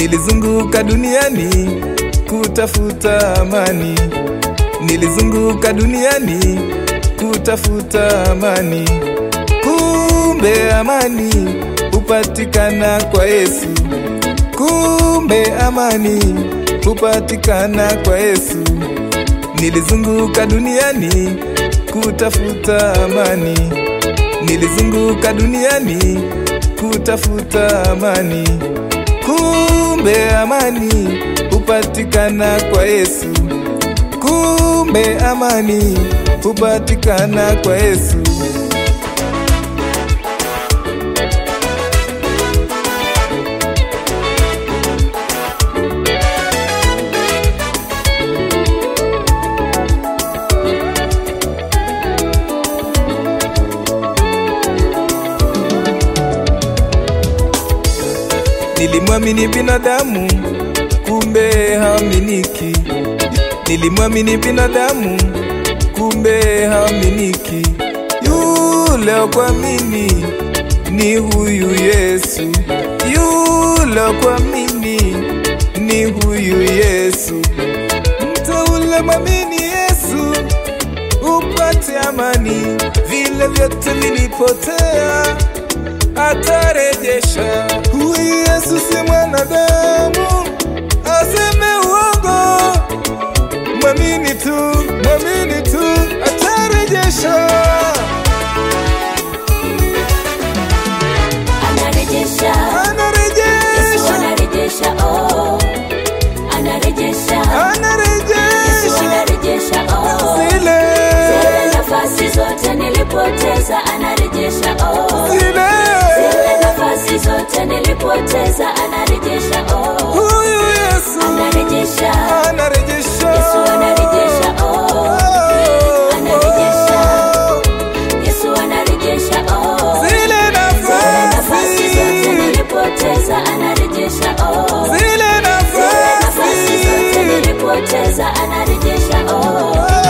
Nilizunguka duniani kutafuta amani, nilizunguka duniani kutafuta amani. Kumbe amani hupatikana kwa Yesu, kumbe amani hupatikana kwa Yesu. Nilizunguka duniani kutafuta amani, nilizunguka duniani kutafuta amani. Kumbe amani hupatikana kwa Yesu, kumbe amani hupatikana kwa Yesu. Nilimwamini binadamu, kumbe haaminiki. Nilimwamini binadamu, kumbe haaminiki. Yule wa kuamini ni huyu Yesu, yule wa kuamini ni huyu Yesu. Mteule mwamini Yesu upate amani, vile vyote vilipotea atarejesha. Huyu Yesu si mwanadamu aseme uongo, mwamini tu, mwamini tu, atarejesha. anarejesha Yesu Anarejesha, anarejesha oh anarejesha Yesu anarejesha anarejesha oh zile zile nafasi zote nilipoteza anarejesha oh zile. zile nafasi zote nilipoteza anarejesha oh Huyu Yesu anarejesha anarejesha, Yesu anarejesha oh anarejesha Yesu anarejesha oh zile zile nafasi zote nafasi, nilipoteza anarejesha oh zile Zile nafasi zote nafasi. nilipoteza anarejesha oh Oh, oh.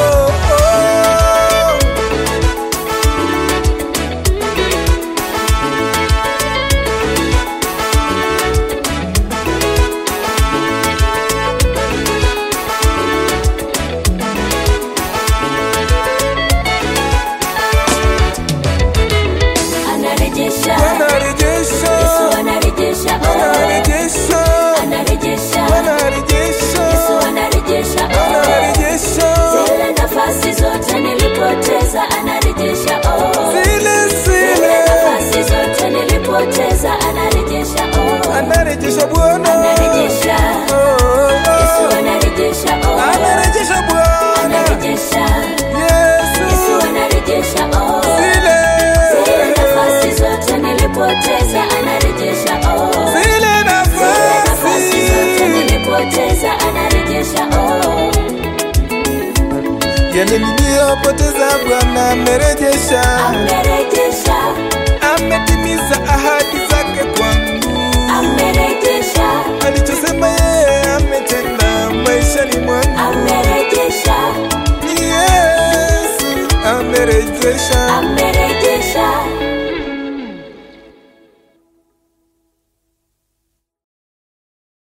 anarejesha Anarejesha, Yesu anarejesha oh anarejesha, anarejesha anarejesha, Yesu anarejesha oh anarejesha. zile nafasi zote nilipoteza anarejesha oh Zile zile zile nafasi zote nilipoteza anarejesha oh anarejesha Bwana, anarejesha Oh, Yesu oh. anarejesha oh anarejesha Bwana, anarejesha Yesu. Yesu anarejesha oh Zile Zile nafasi zote nilipoteza anarejesha oh zile Zile nafasi zote nafasi nilipoteza anarejesha oh yale niliyopoteza Bwana amerejesha, amerejesha ametimiza ahadi zake kwangu. amerejesha alichosema yeye ametenda maishani mwangu. amerejesha Ni Yesu amerejesha,